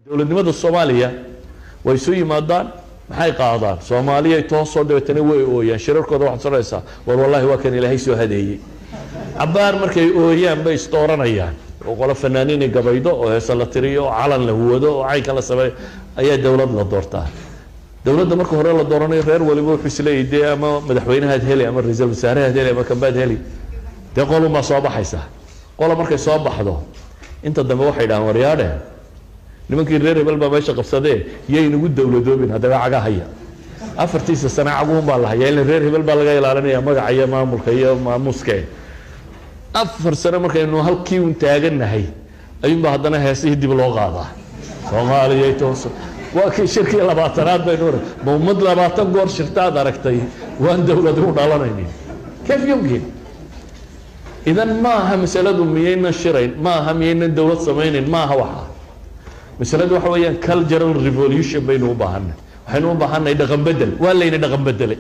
dowladnimada soomaaliya way isu yimaadaan maxay qaadaan soomaaliyay toosoo dabeetana way ooyaan shirarkooda waxaad sonaysaa war wallaahi waa kan ilaahay soo hadeeyey cabaar markay ooyaan bay isdooranayaan oo qolo fanaaniini gabaydo oo heese la tiriyo oo calan la huwado oo caynka la sameeyo ayaa dowlad la doortaa dowladda marka hore la dooranayo reer waliba wuxuu isleeyahy dee ama madaxweynahaad heli ama ra-iisul wasaarahaad heli ama kambaad heli dee qolunbaa soo baxaysa qola markay soo baxdo inta dambe waxay dhahaan waryaadhe nimankii reer hebel baa meesha qabsadee yaynagu dowladoobin haddaba caga haya afartiisa sane caguun baa la hayaa ila reer hebel baa laga ilaalinaya magaca iyo maamulka iyo maamuuska afar sane markaynu halkii un taagannahay ayuunbaa haddana heesihii dib loo qaadaa soomaaliyay toos waa kii shirkii labaatanaad baynu oran ma ummad labaatan goor shirtaad aragtay waan dowlad u dhalanaynin kayf yumkin idan ma aha masaladu miyaynan shirayn ma aha miyaynan dowlad samaynayn ma aha waxa masaladu waxa weeyaan cultural revolution baynu u baahanay waxaynu u baahanay dhaqan bedel waa layna dhaqan bedelay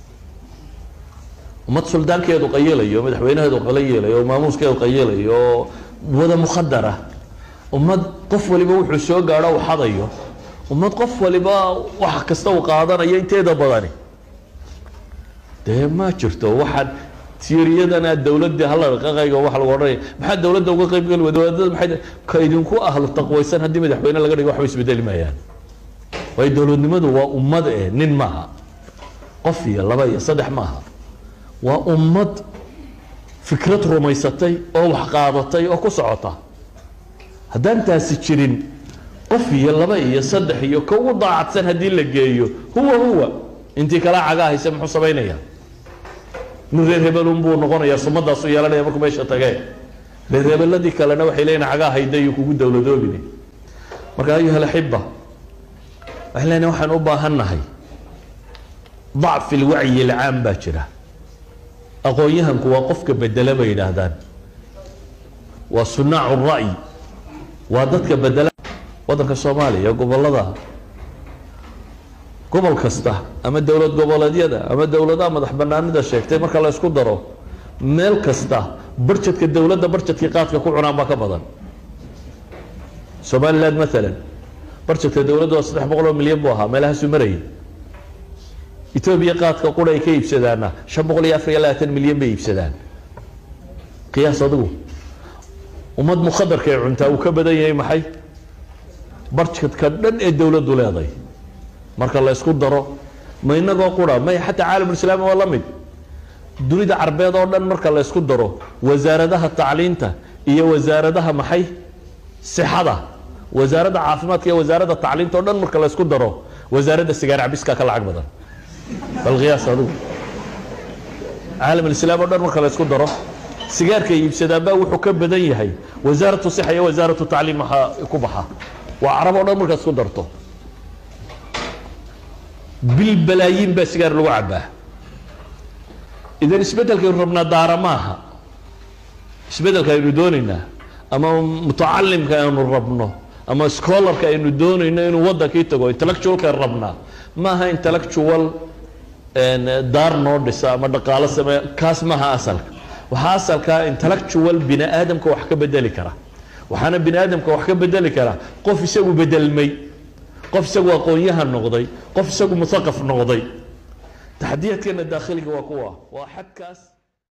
ummad suldaankeedu qayilayo madaxweynaheedu qayilayo oo maamuuskeedu qayilayo oo wada mukhadara ummad qof waliba wuxuu soo gaadho u xadayo ummad qof waliba wax kasta uu qaadanayo inteeda badani dee ma jirto waxaan tiiriyadana dowladii hala dhaqaqayga waxa lagu odhanaya maxaa dowladda uga qayb geli wada wadaadada maxay ka idinku ahlu taqwaysan haddii madaxweyne laga dhigo waxba isbedeli maayaan waayo dowladnimadu waa ummad eh nin maaha qof iyo laba iyo saddex maaha waa ummad fikrad rumaysatay oo wax qaadatay oo ku socota haddaan taasi jirin qof iyo laba iyo saddex iyo ka ugu daacadsan haddii la geeyo huwa huwa intii kala cagaa hayse muxuu samaynaya nin reer hebelun buu noqonayaa sumadaasu yeelanaya markuu meesha tagee reer hebeladii kalena waxay leeyihin cagaa hayda iyo kugu dowladoobine marka ayuha alaxiba waxay leeyihin waxaan u baahannahay dacfi lwacyi alcaam baa jira aqoon-yahanku waa qofka bedela bay yidhaahdaan waa sunaacu ra'yi waa dadka bedela waddanka soomaaliya gobolada gobol kasta ama dowlad goboleedyada ama dowladaha madax banaanida sheegtay marka la isku daro meel kasta barjadka dowladda barjadkii qaadka ku cunaan baa ka badan somaliland maalan barjadka dowladda waa saddex boqol oo milyan buu ahaa meelahaasu marayay etoobiya qaadka qura ay ka iibsadaana shan boqol iyo afar iyo labaatan milyan bay iibsadaan qiyaas adigu ummad mukhadarka ee cuntaa uu ka badan yahay maxay barjadka dhan ee dowladdu leeday marka la isku daro ma inagoo qura may xataa caalamulislaami waa la mid dunida carbeed oo dhan marka la isku daro wasaaradaha tacliinta iyo wasaaradaha maxay sixada wasaaradda caafimaadka iyo wasaaradda tacliinta oo dhan marka la isku daro wasaaradda sigaar cabiska ka lacag badan bal qiyaas adigu caalamulislaam oo dhan marka la isku daro sigaarka iibsadaanbaa wuxuu ka badan yahay wasaaratu sixa iyo wasaaratu tacliim maxaa ku baxa waa carab oo dhan markaad isku darto bilbalaayiin baa sigaar lagu cabaa idan isbeddelkaynu rabnaa daara maaha isbeddelka aynu doonaynaa ama mutacalimka aynu rabno ama scholarka aynu doonayno inuu waddankii tago intellectualka aynu rabnaa maaha intellectual daar noo dhisa ama dhaqaalo sameeya kaas maaha asalka waxaa asalkaa intellectual bini aadamka wax ka bedeli kara waxaana bini aadamka wax ka bedeli kara qof isagu bedelmay qof isagu aqoon-yahan noqday qof isagu muaqaf noqday taxdiyaadkeena daakhiliga waa kuwa waa xadkaas